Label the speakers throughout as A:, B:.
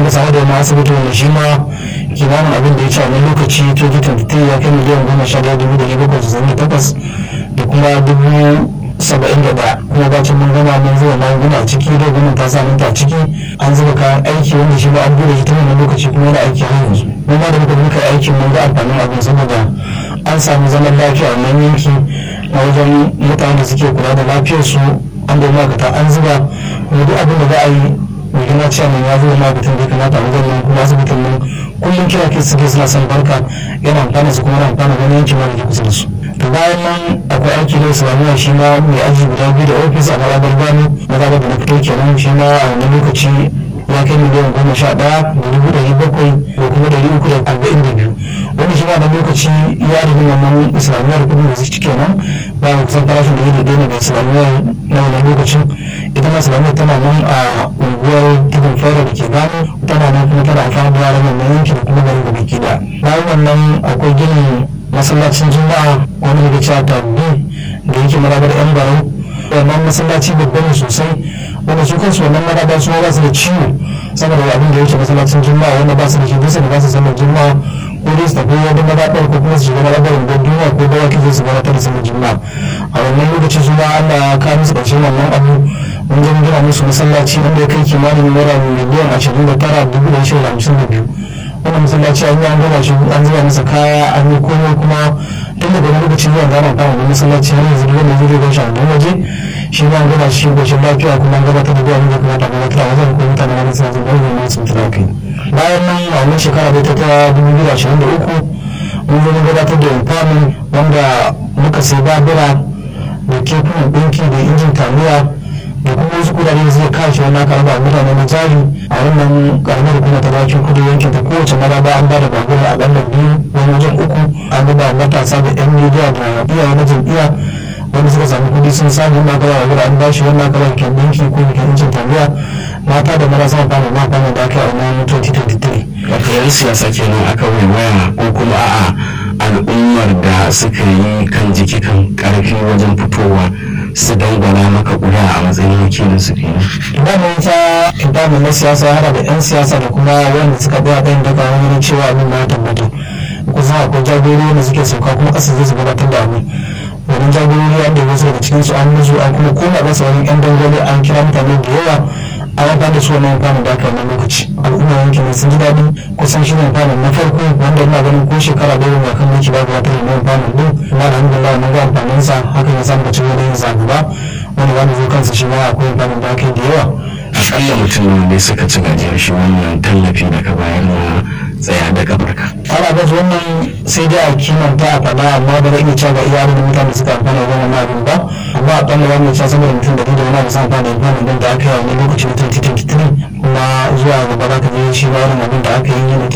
A: muka samu da wani asibiti wanda shi ma kimanin abin da ya ci a wani lokaci 2023 ya kai miliyan goma sha daya dubu ɗari bakwai da da takwas da kuma dubu saba'in da ɗaya kuma bacin mun gama mun zuba magunguna a ciki da gwamnati ta sa ta a ciki an zuba kayan aiki wanda shi ba an bude shi ta wannan lokaci kuma yana aiki har yanzu mun ma da muka muka aikin mun ga amfanin abin saboda an samu zaman lafiya a wannan yanki na wajen mutanen da suke kula da lafiyarsu an da ma'aikata an zuba kuma duk abin da za a yi mai gina cewa mai ya zuba ma'aikatan da ya kamata a wajen nan kuma asibitin nan kullum kira ke suke suna son barka yana amfana su kuma yana amfana wani yankin ma da ke kusa da su to bayan nan akwai aiki da islamiyya shi ma mai aji guda biyu da ofis a marabar gano mazaɓar da na fito kenan shi ma a wani lokaci ya kai miliyan goma sha ɗaya da dubu ɗari bakwai da kuma ɗari uku da arba'in da biyu wani shi ma da lokaci ya rigi wannan islamiyyar kudin da suke kenan ba mu kusan farashin da ya daidai ne da islamiyyar na wannan lokacin ita ma islamiyyar tana nan a unguwar tudun fara da ke gano tana nan kuma tana amfani da yaran wannan yankin da kuma garin da baki da bayan wannan akwai ginin masallacin juma'a wani daga cewa tabbi da yake marabar yan barau wannan masallaci babba ne sosai wanda su kansu wannan maraba su ba su da ciwo saboda abin da yake masallacin juma'a wanda ba su da shi bisa da ba su sallar juma'a ko dai su tafi wani marabar ko kuma su shiga marabar unguwar juma'a ko da wake zai su gabatar da sallar juma'a a wannan lokaci su ma Allah ya kawo musu ƙarshen wannan abu mun je mun gina musu masallaci wanda ya kai kimanin naira miliyan ashirin da tara dubu da shirin hamsin da biyu wannan masallaci an yi an gama shi an zuba masa kaya an yi komai kuma tun daga wani lokaci zuwa gana kama da masallaci har yanzu duk wanda zai gan shi a wannan waje shi ma an gama shi goshin lafiya kuma an gabatar da duwani da kuma ta gabatar a wajen kuma mutane wani suna zuba wani masu mutuna kai bayan nan a wannan shekara bai ta ta dubu biyu da ashirin da uku mun zo mun gabatar da infamin wanda muka sai babura da kekunan ɗinki da injin taliya da kuma wasu kudade da zai kashe wani aka raba mutane na jari a wannan karamar kuma ta bakin kudu yankin ta kowace maraba an ba da babura a ƙalla biyu wani wajen uku an raba matasa da yan midiya da iyaye na jam'iyya wanda suka samu kudi sun samu wannan aka raba an ba shi wannan aka raba kyan ɗinki ko kyan injin taliya mata da marasa amfani ma amfani da aka yi a wannan 2023.
B: wato yan siyasa kenan aka waya ko kuma a'a al'ummar da suka yi kan jiki kan karfi wajen fitowa su dangwala maka ƙuri'a a matsayin wakilin su kenan.
A: Idan ita idan na siyasa ya hada da 'yan siyasa da kuma wanda suka biya ɗayan daga wani cewa abin ma ya tabbata. Kusan akwai jagorori da suke sauka kuma ƙasa zai su gabatar da abin. Wani jagorori an da wasu daga cikin su an musu an kuma koma ƙasa wani 'yan dangwale an kira mutane da yawa an amfani da su wani amfani da aka yi lokaci. Al'umma yankin sun ji daɗi kusan shi ne amfani na farko wanda ina ganin ko shekara ɗaya ba kan mulki ba gabatar da amfani ɗin. Kuma alhamdulillah mun ga amfaninsa hakan ya samu cin wani yin zaɓi ba. wani wani zo kansa shi ma akwai amfanin da aka da yawa
B: akalla mutum ne suka ci gajiyar shi wannan tallafi da ka bayar na tsaya da kafarka
A: ana ga wannan sai dai a kimanta a faɗa amma ba zai iya cewa ga iyalin da mutane suka amfana da wannan abin ba amma a ɓalla wani cewa saboda mutum da da wani abu sun amfana da amfanin da aka yi a wani lokacin na 2023 kuma zuwa gaba za ka je shi ba wani abin da aka yi na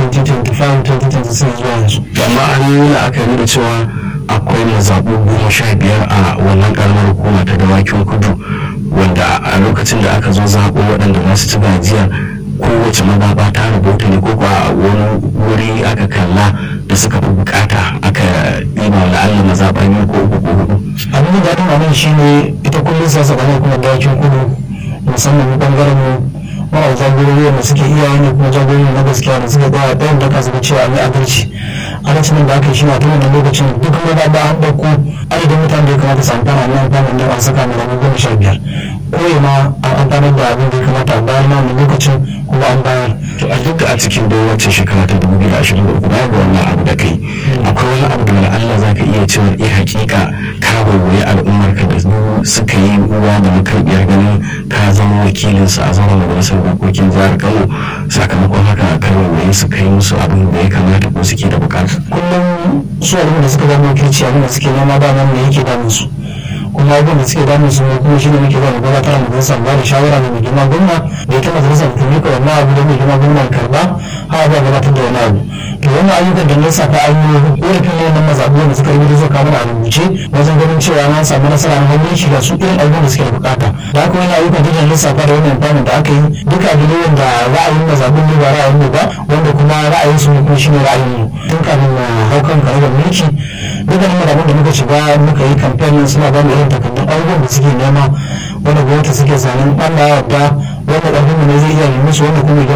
A: 2025 2026 zuwa yanzu.
B: amma an yi la'akari da cewa akwai mazaɓu goma sha biyar a wannan ƙaramar hukuma ta dawakin kudu wanda a lokacin da aka zo zaɓo waɗanda za su ci gajiya kowace mazaɓa ta rubuta ne ko kuwa wani wuri aka kalla da suka fi bukata aka ɗiba wa la'alla mazaɓa biyu ko uku ko hudu.
A: abin da daɗin abin shi ne ita kullum siyasa ƙaramar kuma dawakin kudu musamman ɓangaren mu mara jagorori wanda suke iyaye ne kuma jagorori na gaskiya da suke tsaya ɗayan da kasu cewa an yi adalci adalcin da aka yi shi na tun wannan lokacin duk maza ba an ɗauko adadin mutane da ya kamata su amfana na amfana da an saka mai ranar goma sha biyar ko ma an amfanar da abin da ya kamata a bayar na wannan lokacin kuma an bayar.
B: to a duk a cikin dai wacce shekara ta dubu biyu da ashirin da uku bayan ga wannan abu da kai akwai wani abu da wani Allah za ka iya cewa eh hakika ka waiwayi al'ummar ka da suka yi uwa da makarɓiyar ganin ka zama wakilinsu a zama majalisar dokokin jihar Kano sakamakon haka ka waiwaye su kai musu abin da ya kamata ko suke da bukata.
A: kullum su abin da suka zama wakilci abin da suke nema ba nan ne yake damun su kuma abin da suke damun su kuma shi ne muke ba da gabatar da majalisar ba da shawara da mai girma gwamna da ita majalisar ta miƙa wannan abu da mai girma gwamna karba har ba gabatar da wani abu to wannan ayyukan da na safa an yi ƙorafin ne na mazaɓu da suka yi zuwa kamar a rubuce wajen ganin cewa na samu nasara na hannun shi da su irin abubuwan da suke da bukata da haka wani ayyukan da na lissafa da wannan amfanin da aka yi duka abu ne wanda ra'ayin mazaɓun ne ba ra'ayin mu ba wanda kuma ra'ayin su ne kuma shi ne ra'ayin mu tun kafin na hau kan karagar mulki dukkanin mazaɓun da muka shiga muka yi kamfanin suna ba mu irin takardun abubuwan da suke nema wanda gwamnati suke zanen Allah ya yarda wanda ƙarfin mu ne zai iya yi musu wanda kuma